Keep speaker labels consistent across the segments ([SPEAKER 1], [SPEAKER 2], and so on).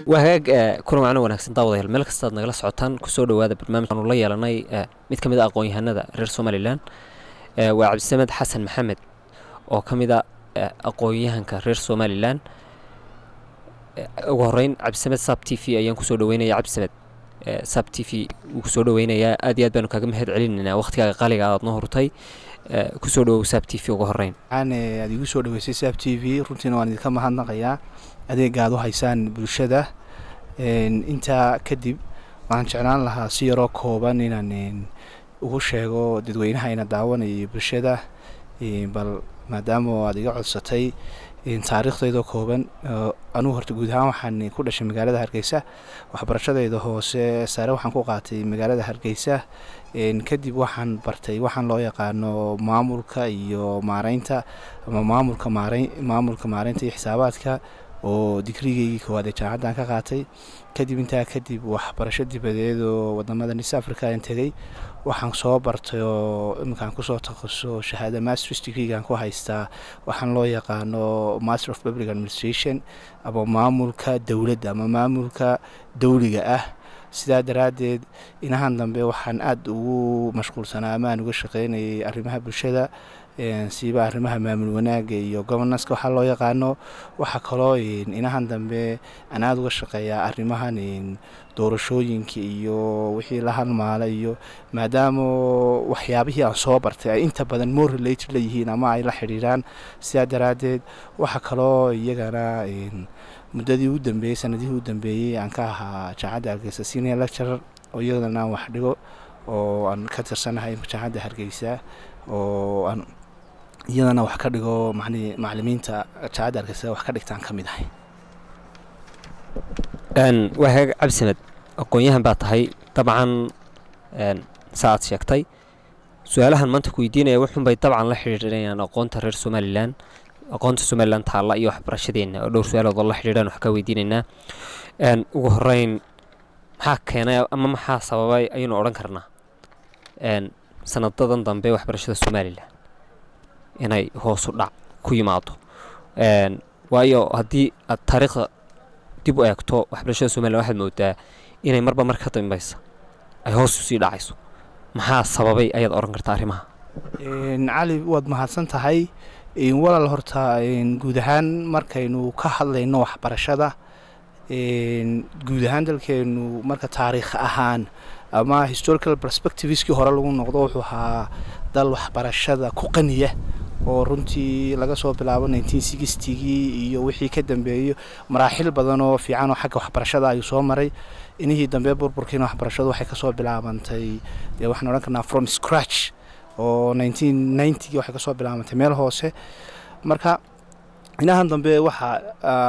[SPEAKER 1] waa hagaag kulan wacno wanaagsan daawadayaal meel kastaad nagala socotaan kusoo dhowaada barnaamij aanu la yeelanay mid ka mid a aqoon-yahanada reer somalilan waa cabdisamed xasan maxamed oo ka mid a aqoon-yahanka reer somalilan ugu horeyn cabdisamed sab t v ayaan kusoo dhaweynaya cabdisamed sab t v wuu kusoo dhaweynayaa aad iyo aad baanu kaaga mahad celinaynaa waqhtigaaga qaaliga aad noo hurtay kusoo dhawow sab t v ugu horeyn
[SPEAKER 2] waxaan aad igu soo dhaweysay sab t v runtiina waan idinka mahadnaqayaa adeega aad u haysaan bulshada intaa kadib waxaan jeclaan lahaa si yaroo kooban inaan ugu sheego dadweynaha ina daawanaya bulshada bal maadaama aad iga codsatay taariikhdeydoo kooban anugu horta guud ahaan waxaan ku dhashay magaalada hargeysa waxbarashadeyda hoose sare waxaan ku qaatay magaalada hargeysa kadib waxaan bartay waxaan loo yaqaano maamulka iyo maareynta ama maamulka maare maamulka maareynta iyo xisaabaadka oo digrigeygii koowaad ee jaamacaddan ka qaatay kadib intaa kadib waxbarasho dibadeed oo wadamada nis africa aan tegay waxaan soo bartay oo iminkaan kusoo takhaso shahaada masters degreegaan ku haystaa waxaan loo yaqaano master of public administration ama maamulka dowladda ama maamulka dowliga ah sidaa daraaddeed inahan dambe waxaan aada ugu mashquulsanaa ama aan uga shaqeynayay arrimaha bulshada siiba arrimaha maamul wanaaga iyo governanceka waxaa loo yaqaano waxaa kaloo inahan dambe aan aada uga shaqeeyaa arrimahan doorashooyinka iyo wixii la halmaala iyo maadaama waxyaabihii aan soo bartay ay inta badan more related la yihiin ama ay la xidhiiraan sidaa daraaddeed waxaa kaloo iyagana muddadii u dambeeyey sanadihii u dambeeyey aan ka ahaa jaamacadda hargeysa senior lecturer oo iyadana aan wax dhigo oo aan ka tirsanahay jaamacadda hargeysa oo aan iyadana wax ka dhigo mani macalimiinta jaamacadda hargeysa wax ka dhigtaan ka mid ahay
[SPEAKER 1] waa hagaag cabdisamed aqoon-yahan baa tahay dabcan sa aad sheegtay su-aalahan maanta ku weydiinaya wuxuunbay dabcan la xidhiidhinayaan aqoonta reer somalilan aqoonta somalilan taalla iyo waxbarashadeenna oo dhowr su-aalood oo la xidhiidhaan wax ka weydiinaynaa ugu horeyn maxaa keenay ama maxaa sababay ayaynu odhan karnaa sanadadan dambe waxbarashada somalilan inay hoosu dhac ku yimaado waayo haddii aad taariikhda dib u eegto waxbarashada somalilan waxaad moodaa inay marba mar ka dambaysa ay hoos usii dhacayso maxaa sababay ayaad odhan kartaa arrimaha
[SPEAKER 2] cali waad mahadsan tahay walaal horta guud ahaan markaynu ka hadlayno waxbarashada guud ahaan dalkeenu marka taariikh ahaan ama historical perspectiveskii hore lagu noqdo wuxuu ahaa dal waxbarashada ku qaniya oo runtii laga soo bilaabo nineteen sixtigii iyo wixii ka dambeeyo maraaxil badan oo fiican oo xagga waxbarashada ayuu soo maray inihii dambe burburkiina waxbarashadu waxay kasoo bilaabantay dee waxaan odhan karnaa from scratch oo nineteen ninetygii waxay kasoo bilaabantay meel hoose marka inahan dambe waxaa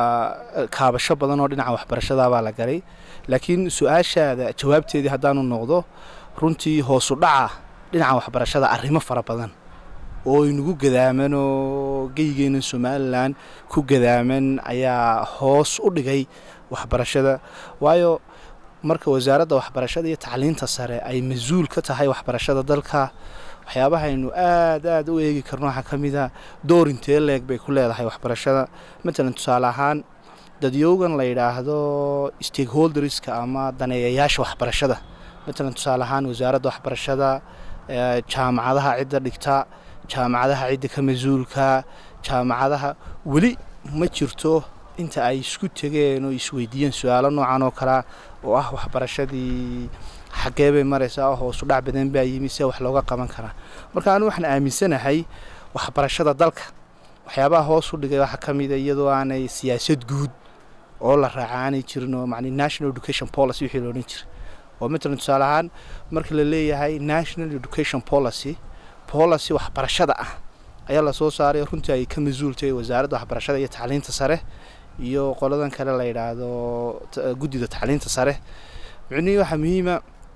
[SPEAKER 2] kaabasho badan oo dhinaca waxbarashadabaa la galay laakiin su-aashaada jawaabteedii haddaanu noqdo runtii hoosu dhaca dhinaca waxbarashada arrimo fara badan oo inagu gadaaman oo geygeena somalilan ku gadaaman ayaa hoos u dhigay waxbarashada waayo marka wasaaradda waxbarashada iyo tacliinta sare ay mas-uul ka tahay waxbarashada dalka waxyaabahaynu aada aada u eegi karno waxaa ka mid a door intee leeg bay ku leedahay waxbarashada matalan tusaale ahaan dadyowgan la yidhaahdo stakeholderska ama daneeyayaasha waxbarashada matalan tusaale ahaan wasaaradda waxbarashada jaamacadaha cidda dhigta jaamacadaha cidda ka mas-uulka jaamacadaha weli ma jirto inta ay isku tegeen oo isweydiiyeen su-aalo noocan oo kalea oo ah waxbarashadii xaggee bay maraysaa hoosu dhac badan baa yimi see wax looga qaban karaa marka anu waxaan aaminsanahay waxbarashada dalka waxyaabaha hoos u dhigay waxaa ka mida iyadoo aanay siyaasad guud oo la raaca aanay jirin oo man national education policy wixii loodhan jiray oo matalan tusaale ahaan marka la leeyahay national education policy policy waxbarashada ah ayaa lasoo saaray runtii ay ka mas-uultay wasaaradda waxbarashada iyo tacliinta sare iyo qoladan kale la yidhaahdo guddida tacliinta sare micnihii waxaa muhiima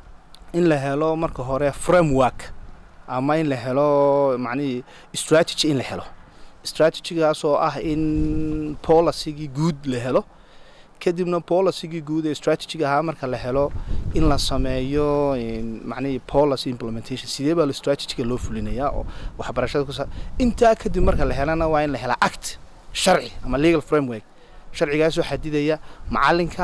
[SPEAKER 2] in la helo marka hore framework ama in la helo macnihii strategy in la helo strategigaas oo ah in policygii guud la helo kadibna policygii guud ee strategiga ahaa marka la helo in la sameeyo macnihii policy implementation sidee baa strategiga loo fulinayaa oo waxbarashada kusa intaa kadib marka la helana waa in la helaa act sharci ama legal framework sharcigaasoo xadidaya macalinka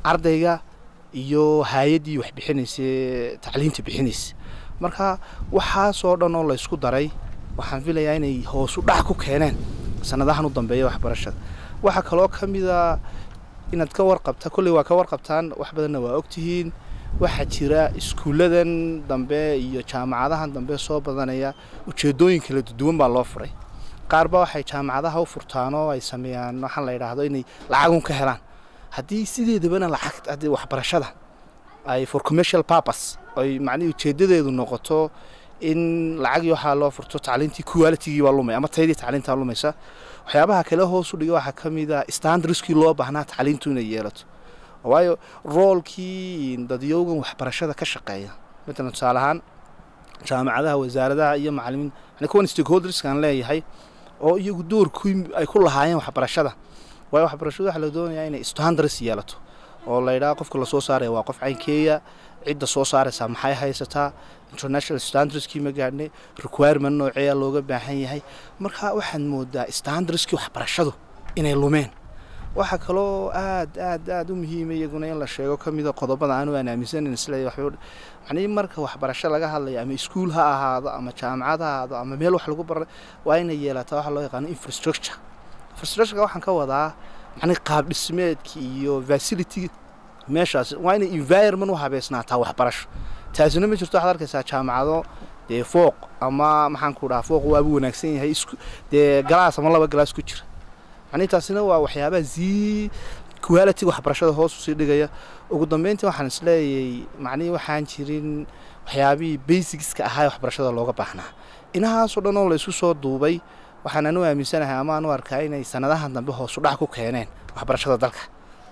[SPEAKER 2] ardayga iyo hay-addii wax bixinaysa tacliinta bixinaysa marka waxaasoo dhan oo laysku daray waxaan filayaa inay hoosu dhac ku keeneen sanadahan u dambeeya waxbarashada waxaa kaloo ka mida inaad ka warqabta kolley waa ka warqabtaan wax badanna waa ogtihiin waxaa jira iskuulladan dambe iyo jaamacadahan dambe soo badanaya ujeedooyin kala duwan baa loo furay qaarba waxay jaamacadaha u furtaan oo ay sameeyaan waxaan la yidhaahdo inay lacagun ka helaan haddii sideedabana lacag haddii waxbarashada ay for commercial purpose ay macnihii ujeedadeedu noqoto in lacagii waxaa loo furto tacliintii qualitigii baa lumay ama tayadii tacliintaa lumaysa waxyaabaha kale hoos u dhiga waxaa ka mid a standardskii loo baahnaa tacliintu inay yeelato waayo roolkii dadyowgan waxbarashada ka shaqeeya matalan tusaale ahaan jaamacadaha wasaaradaha iyo macalimiin yani kuwan stakeholderskaan leeyahay oo iyagu doorkii ay ku lahaayeen waxbarashada waayo waxbarashadu waxaa la doonayaa inay standards yeelato oo la yidhaha qofka lasoo saaraya waa qof caynkeeya cidda soo saaraysaa maxay haysataa international standardskii ma gaadhnay requirement nooceeya looga baahan yahay marka waxaad moodaa standardskii waxbarashadu inay lumeen waxaa kaloo aad aad aad u muhiima iyaguna in la sheego ka mida qodobada aanu aan aaminsanan isle macnihii marka waxbarasho laga hadlayo ama iskuul ha ahaado ama jaamacad ha ahaado ama meel wax lagu baray waa inay yeelataa waxa loo yaqaano infrastructure infrastructureka waxaan ka wadaa macnihi qaab dhismeedki iyo facility meeshaas waa inay environment u habeysnaataa waxbarasho taasina ma jirto waxaad arkaysaa jaamacado dee fooq ama maxaan ku dhaha fooq waabu wanaagsan yahay isku dee galaas ama laba galaas ku jira macnihi taasina waa waxyaabaha zii quality waxbarashada hoos usii dhigaya ugu dambeyntii waxaan isleeyay macnihii waxaan jirin waxyaabihii basicska ahaa waxbarashada looga baahnaa inahaasoo dhan oo laysu soo duubay waxaan anu aaminsanahay ama anu arkaa inay sanadahan dambe hoosu dhac ku keeneen waxbarashada dalka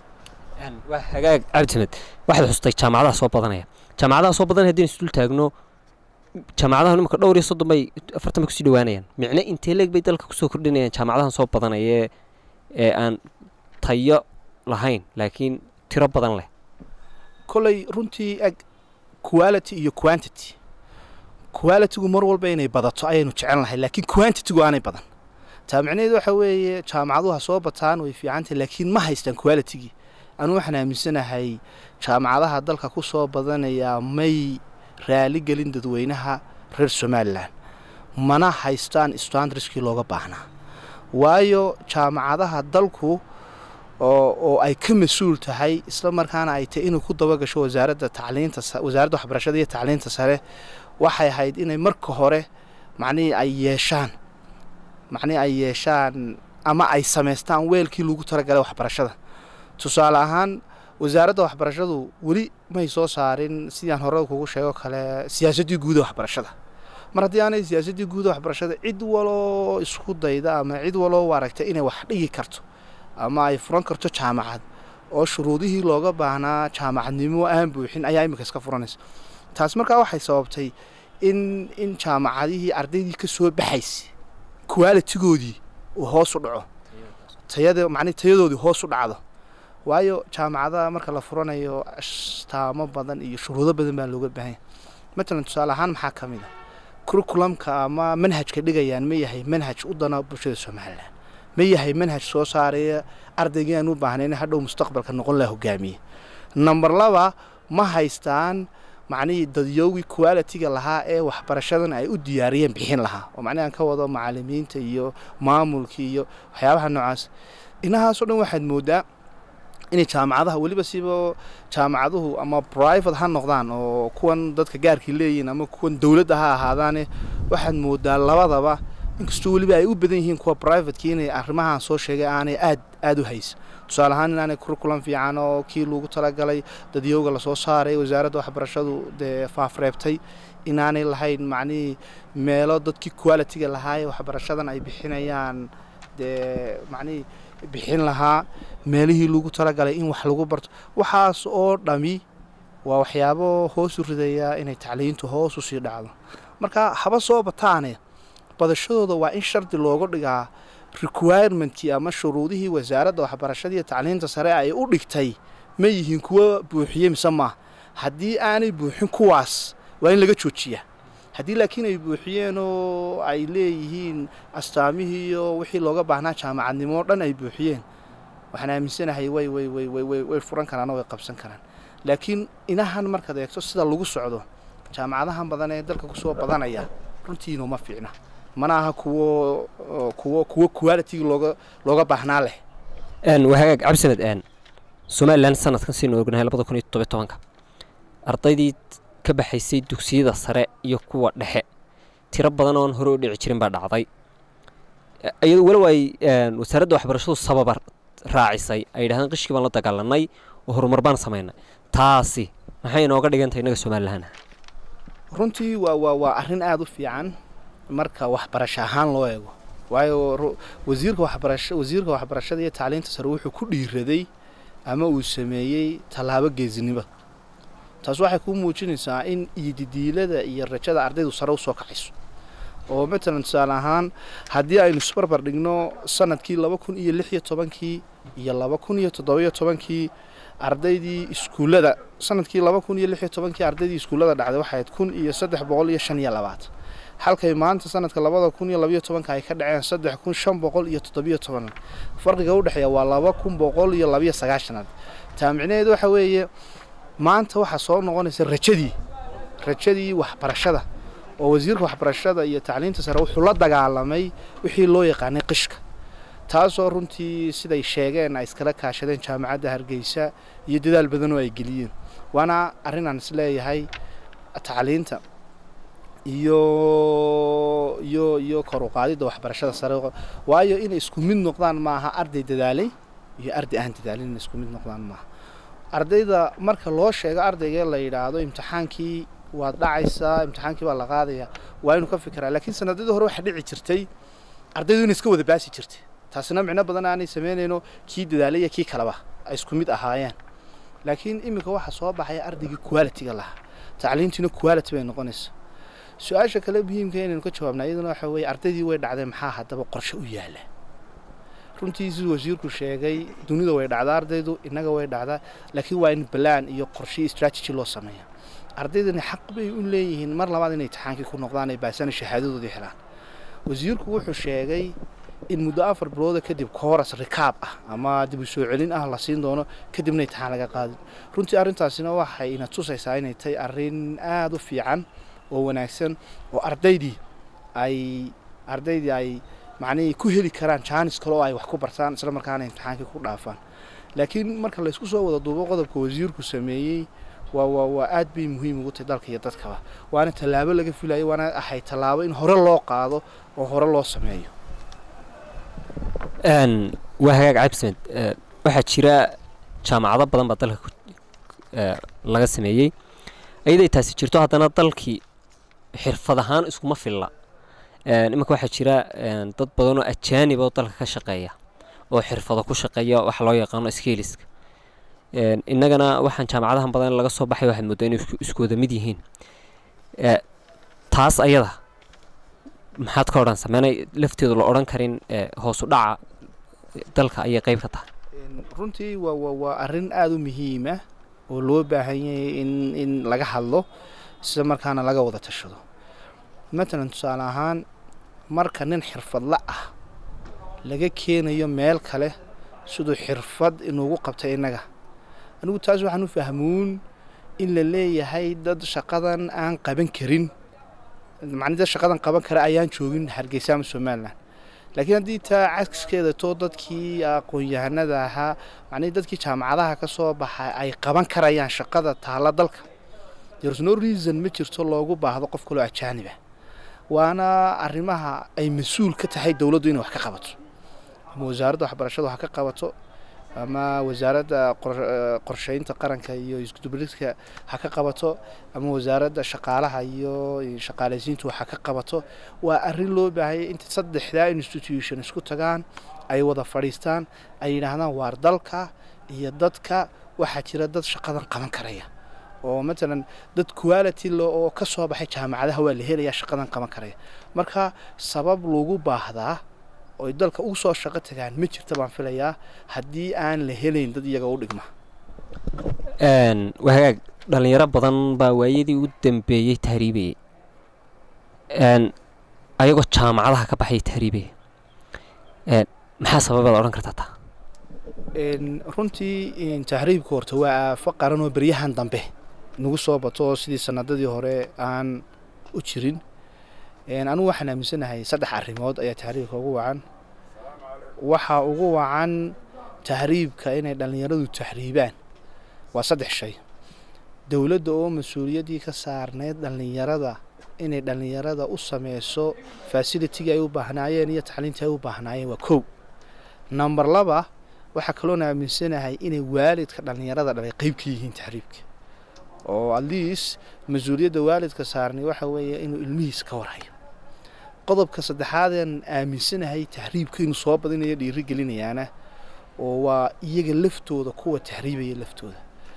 [SPEAKER 1] waa hagaag cabdisamed waxaad xustay jaamacadaha soo badanaya jaamacadaha soo badanaya haddii isdul taagno jaamacadaha nimanka dhowr iyo soddon bay afartan bay kusii dhawaanayaan micne intee leeg bay dalka kusoo kordhinayaan jaamacadahan soo badanaya ee aan tayo lahayn laakiin tiro badan leh
[SPEAKER 2] kolley runtii eg quality iyo quantity qualitygu mar walba inay badato ayaynu jecel lahay laakiin quantitygu aanay badan taa micnaheedu waxa weeye jaamacaduhu ha soo bataan way fiicantahy laakiin ma haystaan qualitygii anu waxaan aaminsanahay jaamacadaha dalka ku soo badanaya may raali gelin dadweynaha reer somalilan mana haystaan standardskii looga baahnaa waayo jaamacadaha dalku oo ay ka mas-uul tahay isla markaana ay tahy inuu ku dabagasho wasaaradda tacliinta wasaaradda waxbarashada iyo tacliinta sare waxay ahayd inay marka hore macnihii ay yeeshaan macnihii ay yeeshaan ama ay samaystaan weelkii lagu talagalay waxbarashada tusaale ahaan wasaaradda waxbarashadu weli may soo saarin sidaan hore kugu sheego kale siyaasaddii guuda waxbarashada mar haddii aanay siyaasaddii guuda waxbarashada cid waloo isku dayda ama cid waloo aragta inay wax dhigi karto ama ay furan karto jaamacad oo shuruudihii looga baahnaa jaamacadnimo aan buuxin ayaa iminka iska furanaysa taas markaa waxay sababtay in in jaamacadihii ardaydii ka soo baxaysa qualitigoodii uu hoos u dhaco tayada macnihi tayadoodii hoos u dhacdo waayo jaamacadaha marka la furanayo ashtaamo badan iyo shuruudo badan baa looga baahanya matalan tusaale ahaan maxaa ka mid a curriculumka ama manhajka dhigayaan ma yahay manhaj u dana bulshada somalilan ma yahay manhaj soo saaraya ardaygii aan u baahnayn hadhow mustaqbalka noqon laha hogaamiye number laba ma haystaan macnihii dadyowgii qualitiga lahaa ee waxbarashadan ay u diyaariyeen bixin lahaa oo macnihi aan ka wado macalimiinta iyo maamulkii iyo waxyaabaha noocaas inahaasoo dhan waxaad moodaa inay jaamacadaha weliba siba jaamacaduhu ama private ha noqdaan oo kuwan dadka gaarkii leeyihiin ama kuwan dowladda ha ahaadaane waxaad moodaa labadaba inkastoo weliba ay u badan yihiin kuwa privateki inay arrimahaan soo sheegay aanay aad aada u haysa tusaale ahaan inaanay curriculum fiican oo kii lagu talagalay dadyowga lasoo saaray wasaaradda waxbarashadu dee faafreebtay inaanay lahayn macnihii meelo dadkii qualitiga lahaaye waxbarashadan ay bixinayaan dee macnihii bixin lahaa meelihii lagu talagalay in wax lagu barto waxaas oo dhami waa waxyaabo hoos u ridaya inay tacliintu hoos u sii dhacdo marka haba soo bataane badashadooda waa in shardi looga dhigaa requirementkii ama shuruudihii wasaaradda waxbarashada iyo tacliinta sare ay u dhigtay ma yihiin kuwa buuxiye mise maaha haddii aanay buuxin kuwaas waa in laga joojiyaa haddii laakiin ay buuxiyeen oo ay leeyihiin astaamihii iyo wixii looga baahnaa jaamacadnimo o dhan ay buuxiyeen waxaan aaminsanahay way way way way way way furan karaan oo way qabsan karaan laakiin inahan markaad eegto sida lagu socdo jaamacadahan badan ee dalka kusoo badanaya runtiinu ma fiicna mana aha kuwo kuwo kuwo quality looga looga baahnaa leh
[SPEAKER 1] waa hagaag cabdisamed n somalilan sanadkan siinu ognahay labada kun iyo toddobiy tobanka ardaydii ka baxaysay dugsiyada sare iyo kuwa dhexe tiro badan oon hore u dhici jirin baa dhacday iyado walow ay wasaaradda waxbarashadu sababa raacisay ay yidhahdeen qishkii baan la dagaalanay oo horumar baan samaynay taasi maxay inooga dhigantay innaga somalilan
[SPEAKER 2] runtii waa waa waa arrin aada u fiican marka waxbarasho ahaan loo eego waayo wasiirka waxbarasha wasiirka waxbarashada iyo tacliinta sare wuxuu ku dhiiraday ama uu sameeyey tallaabo geesinimo taas waxay kuu muujinaysaa in iyodidiilada iyo rajada ardaydu sare usoo kacayso oo matalan tusaale ahaan haddii aynu isbarbar dhigno sanadkii laba kun iyo lix iyo tobankii iyo laba kun iyo toddobiyo tobankii ardaydii iskuullada sanadkii laba kun iyo lix iyo tobankii ardaydii iskuullada dhacday waxayd kun iyo saddex boqol iyo shan iyo labaatan halkay maanta sanadka labada kun iyo labayo tobanka ay ka dhaceen saddex kun shan boqol iyo toddobiyo toban farqiga u dhexeeya waa laba kun boqol iyo labayo sagaashanaad taa micnaheedu waxa weeye maanta waxaa soo noqonaysa rajadii rajadii waxbarashada oo wasiirka waxbarashada iyo tacliinta sare wuxuu la dagaalamay wixii loo yaqaanay qishka taasoo runtii siday sheegeen ay iskala kaashadeen jaamacadda hargeysa iyo dadaal badan oo ay geliyeen waana arrin aan isleeyahay tacliinta iyo iyo iyo kor u qaadidda waxbarashada sare waayo inay isku mid noqdaan maaha arday dadaalay iyo arday aan dadaalin inay isku mid noqdaan maaha ardayda marka loo sheego ardayga la yidhaahdo imtixaankii waad dhacaysaa imtixaankii baa la qaadaya waa inuu ka fikiraa laakiin sanadadii hore waxaa dhici jirtay ardaydu inay iska wada baasi jirtay taasina micno badan aanay samaynayno kii dadaalay iyo kii kaleba ay isku mid ahaayeen laakiin iminka waxaa soo baxaya ardaygii quality-ga lahaa tacliintiina quality bay noqonaysa su-aasha kale muhiimka inaynu ka jawaabna iyaduna waxa weeye ardaydii way dhacday maxaa haddaba qorshe u yaala runtii siduu wasiirku sheegay dunida way dhacdaa ardaydu innaga way dhacdaa laakiin waa in balaan iyo qorshe strategy loo sameeya ardaydani xaq bay u leeyihiin mar labaad inay imtixaankii ku noqdaan ay baasana shahaadadoodii helaan wasiirku wuxuu sheegay in muddo afar bilooda kadib kooras rikaab ah ama dib u soo celin ah la siin doono kadibna imtixaan laga qaadin runtii arrintaasina waxay ina tusaysaa inay tahay arrin aada u fiican oo wanaagsan oo ardaydii ay ardaydii ay macnihii ku heli karaan jaanis kale oo ay wax ku bartaan isla markaana imtixaankii ku dhaafaan laakiin marka laysku soo wada duubo qodobka wasiirku sameeyey waa waa waa aad bay muhiim ugu tahay dalka iyo dadkaba waana tallaabo laga filayo waana ahay tallaabo in hore loo qaado oo hore loo sameeyo
[SPEAKER 1] waa hagaag cabdisamed waxaa jira jaamacado badan baa dalka laga sameeyey ayaday taasi jirto haddana dalkii xirfad ahaan iskuma filla iminka waxaa jira dad badan oo ajaanib oo dalka ka shaqeeya oo xirfado ku shaqeeya waxa loo yaqaano skiliska innagana waxaan jaamacadahan badan laga soo baxay waxaad moodaa inay isku wada mid yihiin taas ayada maxaad ka odhan sameynay lafteedu la odhan karin hoosu dhaca dalka ayay qeyb ka tahay
[SPEAKER 2] runtii waa waa waa arrin aada u muhiima oo loo baahan yahay in in laga hadlo sida markaana laga wada tashado matalan tusaale ahaan marka nin xirfadla ah laga keenayo meel kale siduu xirfad inuugu qabtay innaga anigu taas waxaan u fahmuun in la leeyahay dad shaqadan aan qaban karin macni dad shaqadan qaban kara ayaan joogin hargeysa ama somalilan laakiin haddii taa caskeeda too dadkii aqoon-yahanada ahaa macnii dadkii jaamacadaha ka soo baxa ay qaban karayaan shaqada taalla dalka there's no reason ma jirto loogu baahdo qof kaloo ajaaniba waana arrimaha ay mas-uul ka tahay dowladdu inay wax ka qabato ama wasaaradda waxbarashada wax ka qabato ama wasaaradda qorsheynta qaranka iyo iskudubaridka ha ka qabato ama wasaaradda shaqaalaha iyo shaqaalaysiintu waxa ka qabato waa arrin loo baahaya inta saddexdaa institution isku tagaan ay wada fadhiistaan ay yidhaahdaan waar dalka iyo dadka waxaa jira dad shaqadan qaban karaya oo matalan dad quality lo oo ka soo baxay jaamacadaha waa la helayaa shaqadan qaban karaya marka sabab lagu baahdaa oy dalka ugu soo shaqo tagaan ma jirta baan filayaa haddii aan la helayn dad iyaga u dhigma
[SPEAKER 1] waa hagaag dhalinyaro badan baa waayadii u dambeeyey tahriibaya ayagoo jaamacadaha ka baxay tahriibaya maxaa sababaad odhan kartaa taa
[SPEAKER 2] runtii tahriibka horta waa aafo qaran oo beryahan dambe nagu soo bato oo sidii sanadadii hore aan u jirin anugu waxaan aaminsanahay saddex arrimood ayaa tahriibka ugu wacan waxaa ugu wacan tahriibka inay dhallinyaradu tahriibaan waa saddex shay dowladda oo mas-uuliyaddii ka saarneyd dhallinyarada inay dhallinyarada u sameyso fasilitiga ay u baahnaayeen iyo tacliintii ay u baahnaayeen waa kow number laba waxaa kaloona aaminsanahay inay waalidka dhallinyarada dhalay qeyb ka yihiin tahriibka oo at least mas-uuliyadda waalidka saarnay waxa weeye inuu ilmihiis ka warhayo qodobka saddexaadeen aaminsanahay tahriibka inuu soo badinayo dhiiri gelinayaana oo waa iyaga laftooda kuwa tahriibaya laftooda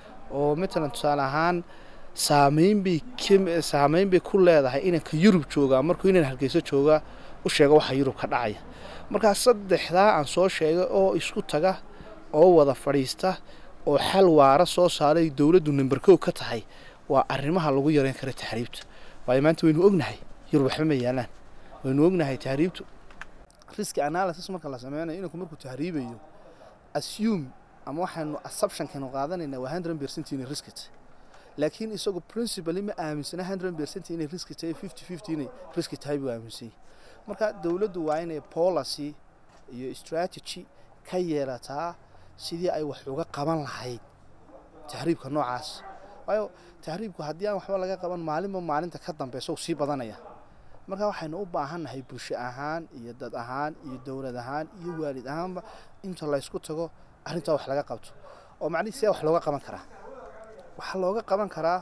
[SPEAKER 2] oo matalan tusaale ahaan saameyn bay saameyn bay ku leedahay inanka yurub joogaa markuu inan hargeyso jooga u sheega waxa yurub ka dhacaya markaa saddexdaa aan soo sheegay oo isku taga oo wada fadhiista oo xal waara soo saaray dowladdu number kow ka tahay waa arrimaha lagu yareyn kara tahriibta waayo maanta waynu ognahay yurub waxba ma yaalaan waynu ognahay tahriibtu risk analysis marka la sameynayo inanku markuu tahriibayo assume ama waxaanu assumptionkanu qaadanayna waa hundred percent inay riski tahay laakiin isagu principally ma aaminsana hundred percent inay riski tahay fifty fifty inay riski tahay buu aaminsanyay marka dowladdu waa inay policy iyo strategy ka yeelataa sidii ay wax uga qaban lahayd tahriibka noocaas waayo tahriibku haddii aan waxba laga qaban maalinba maalinta ka dambeysa uu sii badanaya marka waxaynu u baahannahay bulsho ahaan iyo dad ahaan iyo dowlad ahaan iyo waalid ahaanba inta laysku tago arrintaa wax laga qabto oo macnihi see wax looga qaban karaa waxaa looga qaban karaa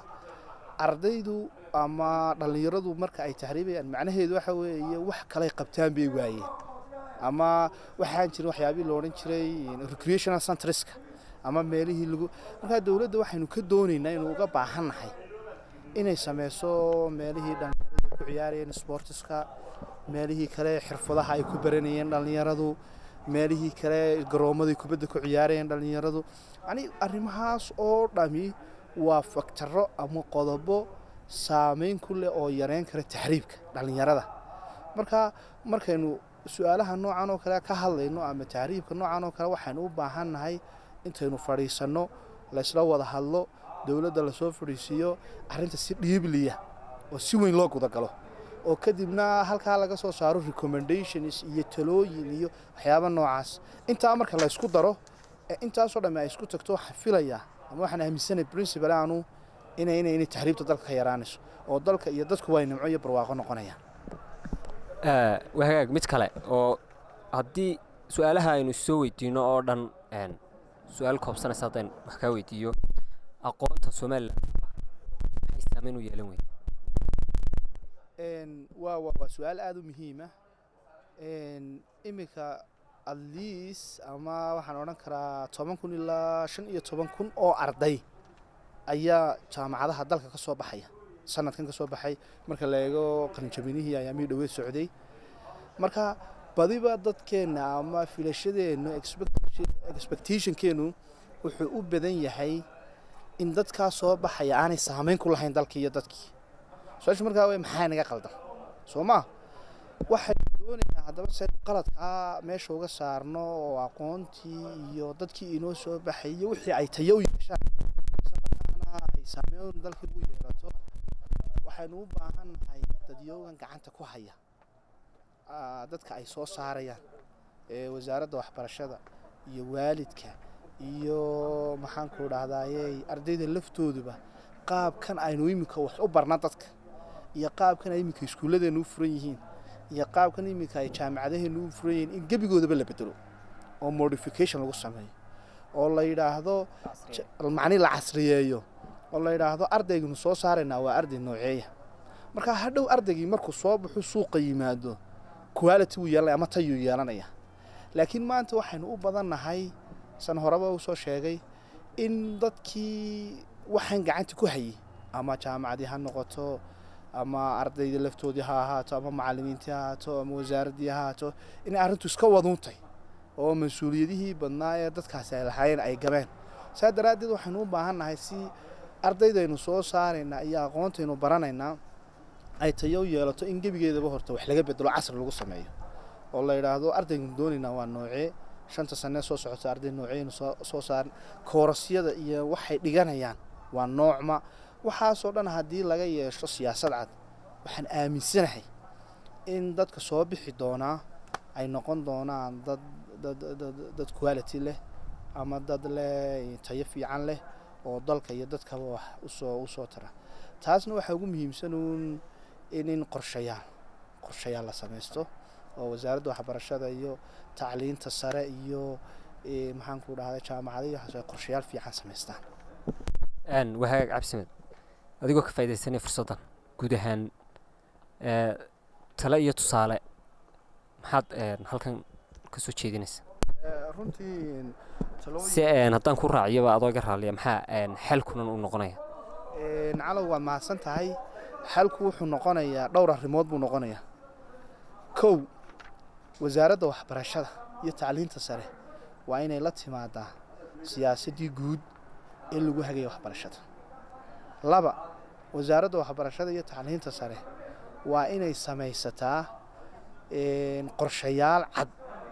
[SPEAKER 2] ardaydu ama dhallinyaradu marka ay tahriibayaan macnaheedu waxa weeye wax kalay qabtaan bay waayeen ama waxaan jirin waxyaabihii lo odhan jiray recreational centreska ama meelihii lagu markaa dowladda waxaynu ka doonaynaa inuu uga baahannahay inay sameyso meelihii dhallinyaradu ay ku ciyaarayeen sportiska meelihii kale xirfadaha ay ku baranayeen dhallinyaradu meelihii kale garoomaday kubadda ku ciyaarayeen dhallinyaradu yacnii arrimahaas oo dhami waa faktaro ama qodobo saameyn ku leh oo yareyn kara tahriibka dhallinyarada marka markaynu su-aalaha noocan oo kale ka hadlayno ama tahriibka noocan oo kale waxaynu u baahannahay intaynu fadhiisanno laysla wada hadlo dowladda lasoo fadhiisiiyo arrinta si dhiibliya oo si weyn loo gudagalo oo kadibna halkaa laga soo saaro recommendations iyo talooyin iyo waxyaaba noocaas intaa marka la ysku daro ee intaasoo dhamme ay isku tagto waxaan filayaa ama waxaan aaminsanay principal aanu inay inay inay tahriibta dalka ka yaraanayso oo dalka iyo dadku waa nimco iyo barwaaqo noqonayaan
[SPEAKER 1] waa hagaag mid kale oo haddii su-aalaha aynu soo weydiino oo dhan su-aal koobsanaysa haddaan wax kaa weydiiyo aqoonta somalilan maxay saameyn u yeelan weyne
[SPEAKER 2] waa waa waa su-aal aada u muhiima iminka at least ama waxaan odhan karaa toban kun ilaa shan iyo toban kun oo arday ayaa jaamacadaha dalka ka soo baxaya sanadkan ka soo baxay marka la eego qalinjabinihii ayaamihii dhaweed socday marka badiba dadkeenna ama filashadeennu expectationkeenu wuxuu u badan yahay in dadkaa soo baxaya aanay saameyn ku lahayn dalkii iyo dadkii su-aashu markaa w maxaa naga qaldan soo maa waxaynu doonaynaa haddaba saynu qaladkaa meesha uga saarno oo aqoontii iyo dadkii inoo soo baxay iyo wixii ay tayo u yeeshaan isla markaana ay saameyn dalkii ugu yeelato waxaynu u baahannahay dadyoogan gacanta ku haya dadka ay soo saarayaan ee wasaaradda waxbarashada iyo waalidka iyo maxaanku dhahdaayey ardayda laftooduba qaabkan aynu iminka wax u barna dadka iyo qaabkan ay iminka iskuulladeenu u furan yihiin iyo qaabkan iminka ay jaamacadaheenu u furan yihiin in gebigoodaba la bedelo oo modification lagu sameeyo oo la yidhaahdo macni la casriyeeyo oo la yidhaahdo ardayganu soo saaraynaa waa arday nooceeya markaa hadhow ardaygii markuu soo baxo suuqa yimaado quality wuu yeelanaya ama tayuu yeelanaya laakiin maanta waxaynu u badannahay san horeba uu soo sheegay in dadkii waxaan gacanta ku hayay ama jaamacadii ha noqoto ama ardayda laftoodii ha ahaato ama macalimiintii ha ahaato ama wasaaraddii ha ahaato inay arrintu iska waduuntay oo mas-uuliyadihii badnaa ee dadkaasi ay lahaayeen ay gabeen saa daraaddeed waxaynu u baahannahay si ardaydaynu soo saaraynaa iyo aqoontaynu baranaynaa ay tayo u yeelato in gebigeedaba horta wax laga bedelo casri lagu sameeyo oo la yidhaahdo ardaygan doonaynaa waa noocee shanta sanee soo socota arday noocyaynu soo soo saaran koorasyada iyo waxay dhiganayaan waa noocma waxaasoo dhan haddii laga yeesho siyaasad cad waxaan aaminsanahay in dadka soo bixi doonaa ay noqon doonaan dad dad dad dad quality leh ama dad leh tayo fiican leh oo dalka iyo dadkaba wax usoo usoo tara taasna waxaa ugu muhiimsan uun in in qorshayaal qorshayaal la samaysto oo wasaaradda waxbarashada iyo tacliinta sare iyo maxaan ku dhahday jaamacada iyo waxaas ay qorshayaal fiican samaystaan
[SPEAKER 1] wahagaag cabsimed adigoo ka faa'idaysanaya fursaddan guud ahaan tale iyo tusaale maxaad halkan ka soo jeedinaysa
[SPEAKER 2] runtii
[SPEAKER 1] si haddaan ku raaciyaba adoo iga raaliya maxaa xalkunan uu noqonaya
[SPEAKER 2] calow waad mahadsan tahay xalku wuxuu noqonayaa dhowr arrimood buu noqonayaa kow wasaaradda waxbarashada iyo tacliinta sare waa inay la timaadaa siyaasaddii guud ee lagu hagaya waxbarashada laba wasaaradda waxbarashada iyo tacliinta sare waa inay samaysataa qorshayaal cad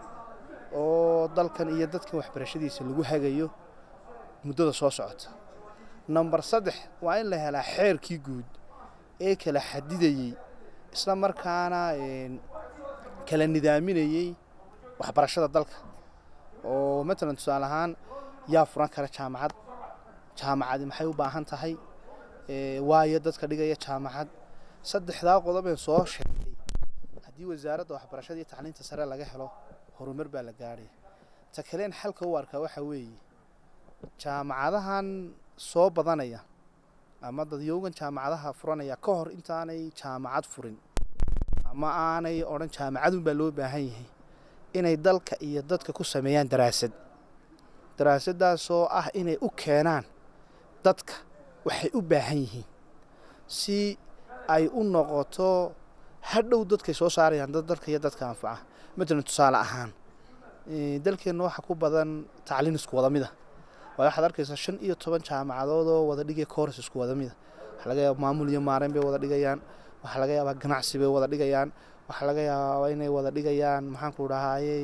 [SPEAKER 2] oo dalkan iyo dadkan waxbarashadiisa lagu hagayo muddada soo socota number saddex waa in la helaa xeerkii guud ee kala xadidayey isla markaana kala nidaaminayey waxbarashada dalka oo matalan tusaale ahaan yaa furan kara jaamacad jaamacadi maxay u baahan tahay waayo dadka dhigaya jaamacad saddexdaa qodobeen soo sheegay haddii wasaaradda waxbarashada iyo tacliinta sare laga helo horumar baa la gaadhaya ta kaleen xalka u arkaa waxaa weeye jaamacadahan soo badanaya ama dadyowgan jaamacadaha furanaya ka hor intaanay jaamacad furin ama aanay odhan jaamacadun baa loo baahan yahay inay dalka iyo dadka ku sameeyaan daraasad daraasaddaasoo ah inay u keenaan dadka waxay u baahan yihiin si ay u noqoto hadhow dadkay soo saarayaan dad dalka iyo dadka anfaca matalan tusaale ahaan dalkeenna waxaa ku badan tacliin isku wada mid a waayo waxaad arkaysaa shan iyo toban jaamacadood oo wada dhigaya coors isku wada mida waxaa laga yaaba maamul iyo maareyn bay wada dhigayaan waxaa laga yaabaa ganacsi bay wada dhigayaan waxaa laga yaabaa inay wada dhigayaan maxaanku dhahayey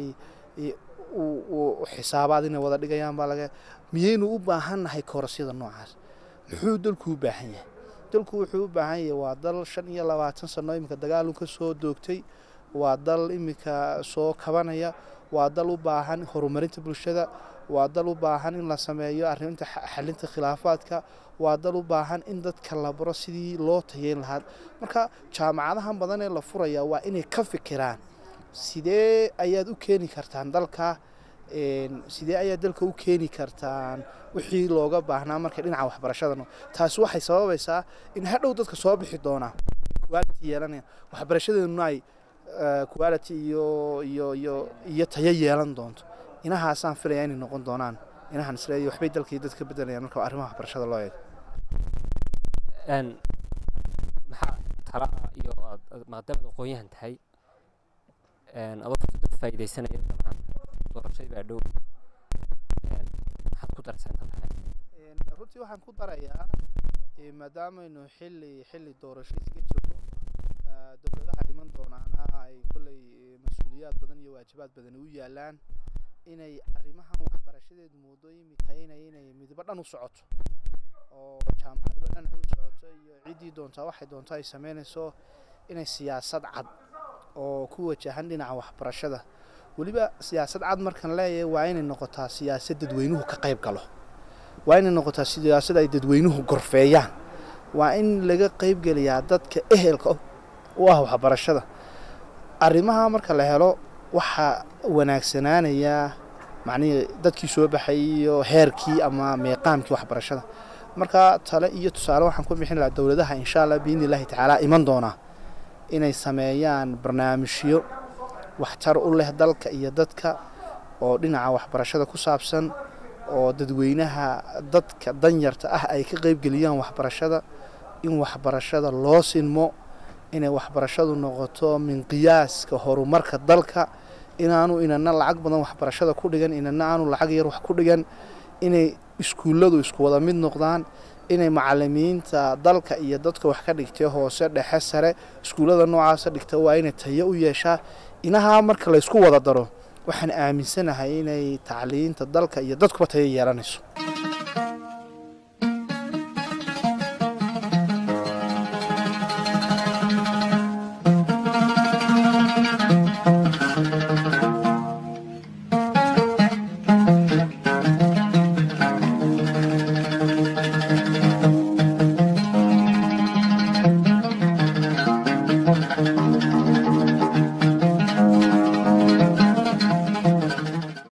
[SPEAKER 2] xisaabaad inay wada dhigayaan baa laga miyaynu u baahan nahay koorasyada noocaas muxuu dalku u baahan yahay dalku wuxuu u baahan yahay waa dal shan iyo labaatan sano iminka dagaalun ka soo doogtay waa dal iminka soo kabanaya waa dal u baahan horumarinta bulshada waa dal u baahan in la sameeyo arrinta xalinta khilaafaadka waa dal u baahan in dadka la baro sidii loo tayeyn lahaa marka jaamacadahan badan ee la furaya waa inay ka fikiraan sidee ayaad u keeni kartaan dalka sidee ayaad dalka u keeni kartaan wixii looga baahnaa markay dhinaca waxbarashadano taasi waxay sababaysaa in hadhow dadka soo bixi doonaa quality yeelanaya waxbarashadeennuna ay quality iyo iyo iyo iyo tayo yeelan doonto inahaasaan filaya inay noqon doonaan inahan isleeyahay waxbay dalkii dadka bedelayaan marka arrimaha waxbarashada loo eego
[SPEAKER 1] maxaa tala iyo maadaamaad aqoon-yahan tahay adoo fursadda ku faa'iidaysanaya dabcan doorashadii baa dhow maxaad ku daraysaa intaad tahay
[SPEAKER 2] runtii waxaan ku darayaa maadaamaynu xilli xilli doorasho iska jirno dowladaha iman doonaana ay kolley mas-uuliyaad badan iyo waajibaad badan u yaalaan inay arrimahan waxbarashadeedu moodo imika inay inay midba dhan u socoto oo jaamacadba dhan u socoto iyo ciddii doontaa waxay doonto ay sameynayso inay siyaasad cad oo ku wajahan dhinaca waxbarashada weliba siyaasad cad markaan leeyahay waa inay noqotaa siyaasad dadweynuhu ka qayb galo waa inay noqotaa siyaasad ay dadweynuhu gorfeeyaan waa in laga qaybgeliyaa dadka ehelka u ah waxbarashada arrimaha marka la helo waxaa wanaagsanaanayaa macnihii dadkii soo baxay iyo heerkii ama meeqaamkii waxbarashada marka tale iyo tusaale waxaan ku bixin lahaa dowladaha insha allah biidni illahi tacaala iman doonaa inay sameeyaan barnaamijyo waxtar u leh dalka iyo dadka oo dhinaca waxbarashada ku saabsan oo dadweynaha dadka danyarta ah ay ka qaybgeliyaan waxbarashada in waxbarashada loo sinmo inay waxbarashadu noqoto min qiyaaska horumarka dalka inaanu inana lacag badan waxbarashada ku dhigan inana aanu lacag yar wax ku dhigan inay iskuulladu isku wada mid noqdaan inay macalimiinta dalka iyo dadka wax ka dhigtay hoose dhexe sare iskuullada noocaasa dhigta waa inay tayo u yeeshaa inahaa marka laysku wada daro waxaan aaminsanahay inay tacliinta dalka iyo dadkuba tayo yeelanayso